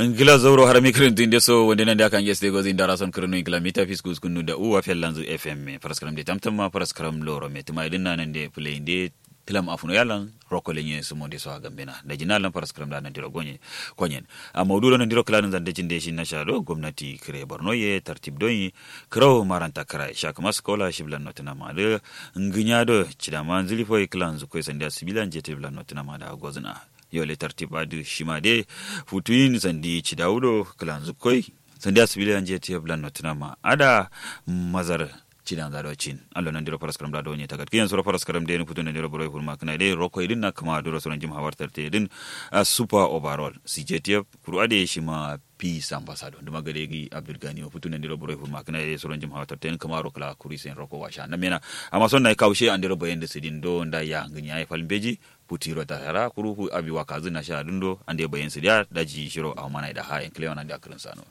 ngila zoro harami kirintu inde so wonde nande akan yesde gozi indara son kirinu ngila mita fiskus kunu da uwa fellanzu fm paraskaram de tamtama paraskaram loro me tuma idin nan de play inde tilam afuno yalan roko lenye sumo de so agambena da jinalan paraskaram da nan diro gonye konyen a mawdudo nan diro klanin zande jinde shi na shado gwamnati kire borno ye tartib doyi kro maranta kara shak maskola shiblan notina ma de nginya do chidama zilifo iklanzu ko sande sibilan jete blan notina ma da gozna yole tartib adu shima de futuin sandi chidaudo klanzu koi sandi sibilan jete blan notina ma ada mazar cidan zado cin allo nan diro paras karam da donye tagat kiyan sura paras karam de ni putun diro boroy furma kana de roko idin na kama duro suran jim hawar tarte din a super overall CJTF kuru ade shi ma peace ambassador duma gade gi abdul gani o putun diro boroy furma kana de suran jim hawar tarte kama ro kala kuri sen roko washa na mena amma son na kaushe an diro bayen da sidin do nda ya nganya ay falbeji putiro tarara kuru hu abi wakazi na sha dundo ande bayen sidia daji shiro a mana da ha en klewana da akrin sano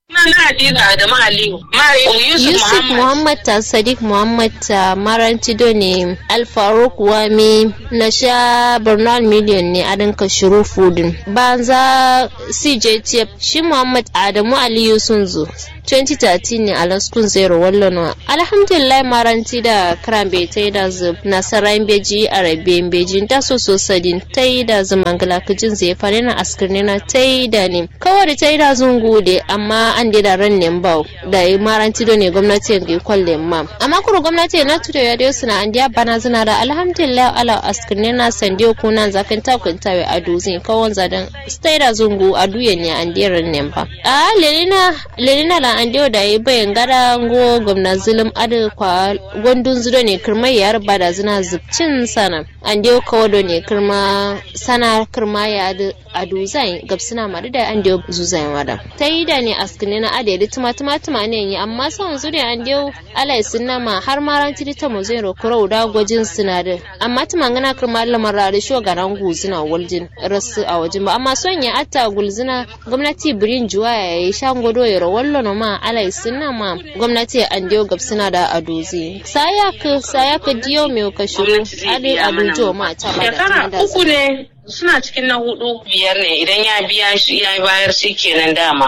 Yusuf Muhammad ta Sadiq Muhammad ta Marantido ne Alfaruk Wami na sha Bernal Million ne a dinka shiru fudin. Banza CJTF shi Muhammad Adamu Aliyu sun zo. 2013 ne a laskun zero wallon alhamdulillah maranti da kran bai ta yi da zub nasarar beji a rabe beji ta so so sadin ta yi da zumangala kajin zai fare na askirni na ta yi da ne kawai da ta yi da zungu da amma an da da ran nem bau da yi maranti da ne gwamnati ga kwalle ma amma kuro gwamnati na tudo ya dai suna an diya bana zina da alhamdulillah ala askirni na sandiyo kunan zakan takunta wai adu zin kawon zadan stai da zungu a duyan ne an da ran nem ba a lelina lelina la an dio da yi bayan gara ngo gwamna zulum adu kwa gondun zudo ne kirma yar bada zina zubcin sana an dio kawodo ne kirma sana kirma ya adu adu zai gabsina madu da an dio zuzai wada ta yi da ne askine na ade da tuma tuma tuma ne yi amma son zuri an dio alai sunna ma har ma ran tiri ta mu zai rokoro da gwajin sinadin amma tuma ngana kirma lamar rari sho garan guzina waljin rasu a wajen ba amma son ya atta gulzina gwamnati birin juwa ya yi shan gwado ya rawallo no ma alai sunna ma gwamnati an dio gabsina da adozi sayak sayak diyo me ka shiru ade adujo ma ta ba da uku ne suna cikin na hudu biyar ne idan ya biya shi ya bayar shi kenan dama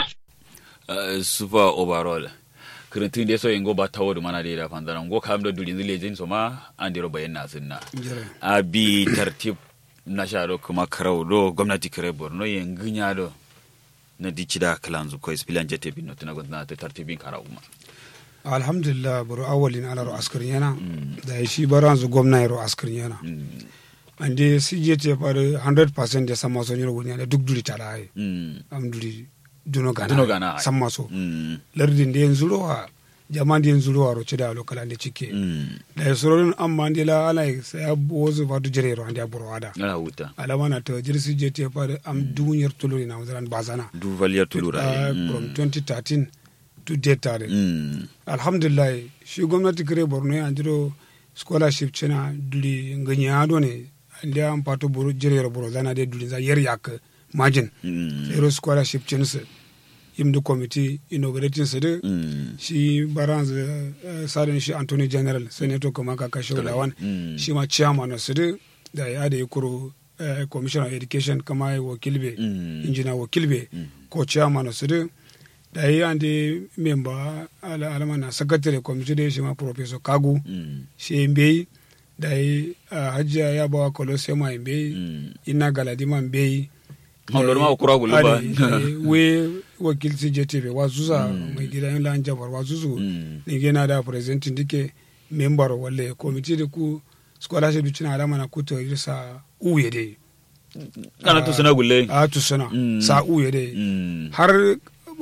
super overall kirintun da so ingo ba tawo mana da da fanzana ngo kam do dulin zile jin so ma an diro bayan na sunna abi tartib na sharo kuma karau do gwamnati kare borno yin ginya do na dicida kalanzu ko ispilan jete bin no tana gwamnati ta tartibin karau ma alhamdulillah buru awalin ala ro askarin yana da shi baran zu gwamna ro askarin yana ande CJT par 100% de sama so nyoro woni duk duri tara ai am duri duno gana duno gana samma so lardin de yanzu wa jaman de yanzu ro ro cida lokal ande cike da soron amma ande la ala sai wozu fatu jere ro ande aburo ada ala wuta ala wana to jiri CJT par am dunyer tuluri na wazan bazana du valier tulura from 2013 to date tare alhamdulillah shi gwamnati kare borno ya jiro scholarship cina duli nganya do ne ndia an pato buru jirero buru zana de duli za yer yak majin zero scholarship chinse imdu committee inaugurating sede shi baranz sadin shi anthony general senator kuma ka kashe lawan shi ma chairman na sede da ya da kuro commissioner of education kama ya wakilbe engineer wakilbe ko chairman na sede da yi an de member alama na secretary committee da shi ma professor kagu shi mbeyi da yi hajiya ya bawa kolosema mbeyi ina galadima mbeyi Hondor ma kura gulu ba. We wakil CJTV wa zuza mai gida yin lan jabar wa zuzu ni gena da presenting dike member wale committee da ku scholarship cina alama na kuto irisa uye dai. Kana to sana gulle. A to sana sa uye dai. Har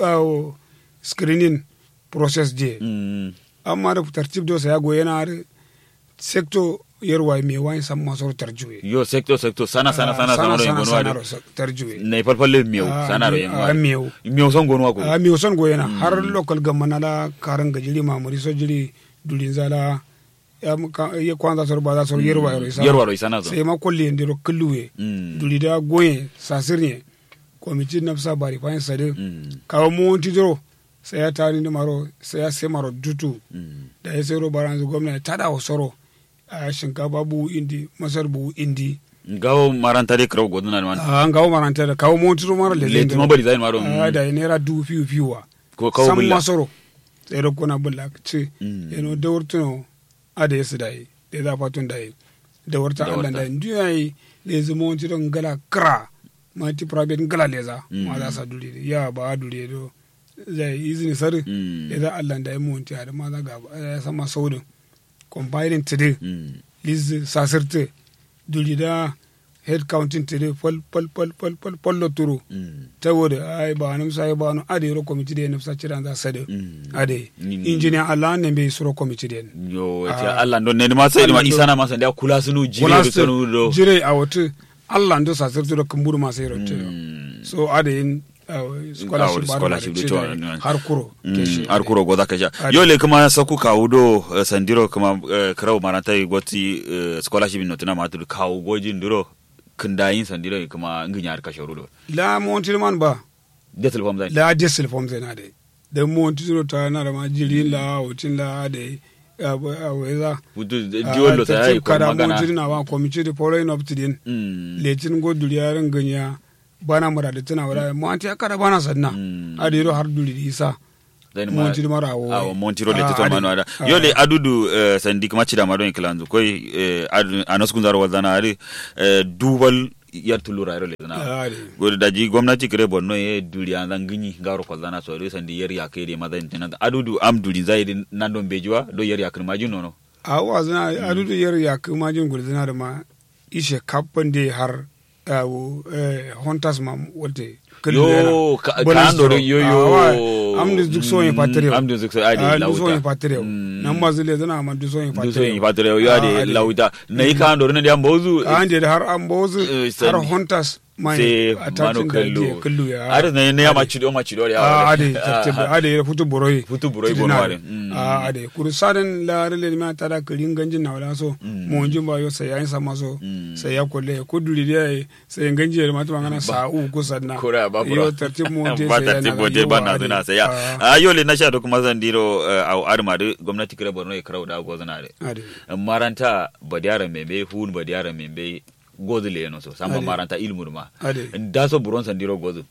screening process je. Amma da tartib do sa ya goye na har sector yerwa me wani san maso tarjuwe yo sector sector sana sana sana sana ro ngono sana wade tarjuwe ne falfalle miyo sana ro a yango mew miyo son gono ko a mew son goyena har local gamana la karan gajiri mamuri so jiri dulin zala ya muka ya kwanza sor ba za sor yerwa ro isa yerwa ro sana zo sai ma kolli ndiro kulluwe Mm. duli da goye sasirne komiti nafsa bari fayin sade Mm. kawo monti doro sai ya tari ni maro sai ya sai maro dutu Mm. da ya sai ro baranzu gwamnati tada wa soro a shinkafa buhu indi masar buhu indi gawo maranta de kraw goduna man a ngawo maranta da kawo montiro mara le le tuma bari zain maro a da naira dubu fiyu fiyuwa ko kawo san bulla masoro tsere kuna bulla ce Mm. eno da wurtuno a da yasu da yi da za fatun da yi da wurta Da allah wurta. da yi nduya yi le zama montiro ngala kra ma ti private ngala leza ma za sa duri ya ba a duri do zai izini sari Mm. da za allah da yi monti a da ma za ga ya sama saudin compiling today Mm. liz sasirte duri da head counting today pol pol pol pol pol pol lo turu Mm. saboda ai ba nan sai ba nan ade ro committee de nafsa ciran za sade Mm. ade Mm. engineer Allah ne be suro committee de yo Ah. ta Allah don ne ma sai ma Allah isa na ma san da kula sunu jire do Wala sunu do jire a wata Allah ndo sa sirtu do kumburu ma sai rotte Mm. so ade in uh, scholarship ba scholarship da do ce to- da har kuro Mm, keshi har kuro goza ka sha Ade. yole kuma saku kawo do eh, sandiro kuma eh, kraw maranta yi goti eh, scholarship no tuna matu kawo gojin duro kindayin sandiro yi kuma nginya har kashe rudo la monti man ba detel fam zai la desil form zai na de da monti zuro ta na da ma jiri la wutin la ade a weza butu jiwolo ta yi ko kada magana monti na ba committee de following up to din Mm. letin go duriyarin ganya bana mura da tana wala mo anti akara bana sanna Mm. adiro har duli di isa Then ma- Montiro mara awo. awo montiro le Ah, teto ade. manu ada Ah. yole adudu eh, sandi kuma cida ma don kilanzu koy eh, adu- anos kun zaro wazana ari eh, duwal yar tulura ro le zana ade godo daji gwamnati kire bonno ye duri an zanginyi ngaro ko zana so re sandi yer ya kede ma zan tinan adudu am duri zai din nan don bejuwa do yer ya kan majin nono awa zana adudu yar ya kuma jin gulzina da ma ishe kappan de har awo eh, hunters ma wolte yo ka ka andoro yo yo amdu duk so yin patreo amdu duk so ade duk so yin lauta patreo Mm. nan ma zile zana ma duk so yin duk so yin patreo patreo yo Ah, ade ade. lauta na yi ka andoro na da mbozu an de har an bozu Eh, har sani. hunters mai se attaching manu da je kallo kallu ya ade na ne ya maci do maci do ya a ade tartibe ade ya futu boroi Futu boroi Tidina bono ade. ade. Mm. a ade kuru saden la rele ma tada kirin ganjin na wala so mo njin ba yo sai yayin sama so Mm. sai ya kolle ko duri dai sai ganji ya ma tuma ngana sa u ko sanna kura ba bura yo tartib mo je ba sai tartib mo je ba na zuna sai ya a yole na sha do kuma zan diro au arma de gwamnati kire borno e kraw da go zana de ade maranta badiyara membe hun badiyara membe gozu le no so samba Ade. maranta ilmu ma ade da so buron san diro gozu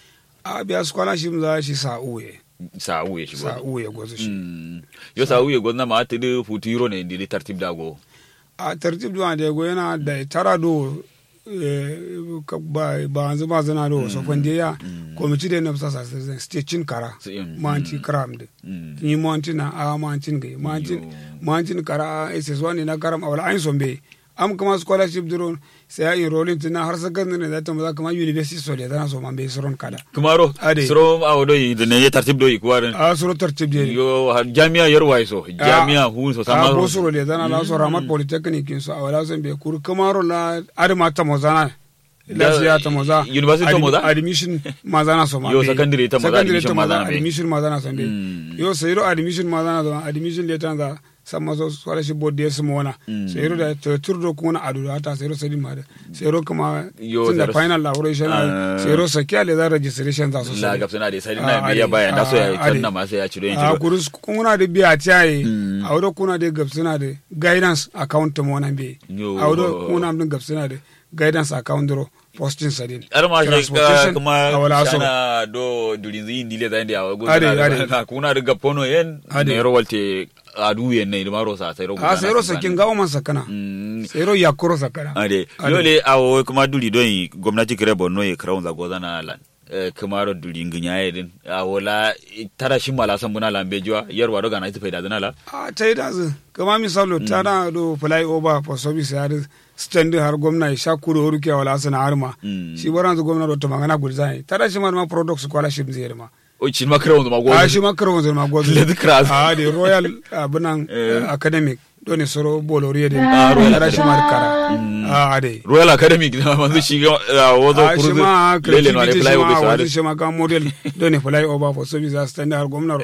a biya scholarship za shi sa u ye sa uye shi sa gozu u ye gozu shi Mm. yo sa uye gozu na ma ta de futuro ne ndi tartib da go a tartib duwa da go yana da tara do eh, ka- ba ba yanzu ba zana do so fande ya komiti da na fasa sa stecin kara Si- mm. manti karam de Mm. ni manti na a mantin ga mantin Yo. mantin kara a ss wani na karam awala ayin sombe am kama scholarship duro sai ya enrolling tina har sakandare da ta maza kama university so da tana so man bai suron kada kumaro Ade. soro awo do yi de ne tartib do yi kwarin a suro tartib de yo har jami'a yarwa so jami'a hun so a sama bo suro le tana la so ramat polytechnic so awala so be kur kamaro la adama ta mozana la siya ta moza University ta Admi- moza? admission mazana so ma Yo, be. secondary ta moza, Secondary admission ta moza, mazana be. admission mazana so be Mm. yo sayro admission mazana so admission le tana sama so scholarship board de su mona Mm. sayro da to turdo kuna adu ata sayro sadi ma da sayro kuma Yo, tunda sayro- final elaboration Ah. sayro sakiya le za registration za so la sadi. gab suna da sai Ah, na me ya ade. baya da so ya Ah, ade. tanna ma sai ya ciro yin a ciro kurus kuna da biya tiyaye Mm. a wadda kuna da gabsuna da guidance account ta mona be Yo. a wadda kuna da gabsuna da guidance account dro posting sadin ar ma shi ka Transportation, kuma a wala so. sana do durin zin dile zan da yawa Ade, ade. na kuna riga pono yen Ade. ne rowalte adu yen ne maro sa sai ro a sayro sakin gawo man sakana Mm. sayro yakuro sakana ade Ade. yole awo kuma duli don yi gwamnati kire borno ya crown za gozana lan eh, kamaro duli nginya yedin awola tara shi mala san buna lambe jiwa yarwa do gana ita faida zana la a ta yi dazu kama misalo ta na do fly over for service ya stand har gwamna ya sha kuro ruke wala sana har ma Mm. shi baran zu gwamna do ta magana gulzai ta da shi ma ma product scholarship zai ma o cin ma crown ma a gozo shi ma karo zai ma gozu Ledi Kras. a da royal abinan Eh. academic doni soro boloriye de Ah, Royal ara shi ma kara a ade royal academy na manzu shi ga ah, wazo a shi kuruzu ma lele no ne creativity fly shi over ma so wani ade shi ma ka model doni fly over for service as stand har gwamnati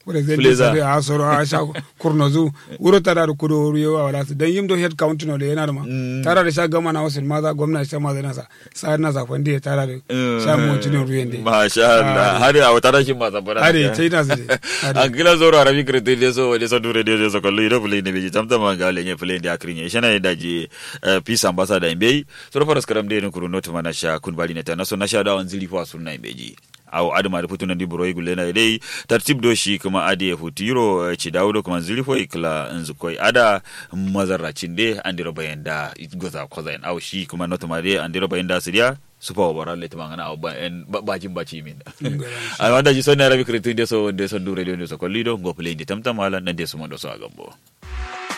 president Fuleza. sare a soro a sha kurnozu wuro tara da kudo wuro yawa wala su dan yimdo head count no le yana da ma tara da sha gama na wasu maza gwamna sha maza nasa sa na sa fandi tara da sha mu cinin ruyen de masha Allah har a wata rashin ma zabara Hade, sai na su de. Hade. an gila zoro arabi kirti de so de so dure de so kollo ido play ne beji tamta ma ga lenye play de akrinye shana da je eh, peace ambassador imbe so do faras karam de no kuru not mana sha kun bali ne ta na so na sha da on zili fa sunna imbeji aw adama da futuna di buroi gulle na dai tartib do shi kuma ade ya futiro eh, ci dawdo kuma zili fo ikla nzukoi ada mazarracin de andiro bayanda goza kozain aw shi kuma not ma de andiro bayanda sidia supa obara le tumangana aw ba en ba- bajin baci min a wanda ji sonna rabi kretu de so de so dure de so kollido go play de tamtam wala nan de so mo do so agambo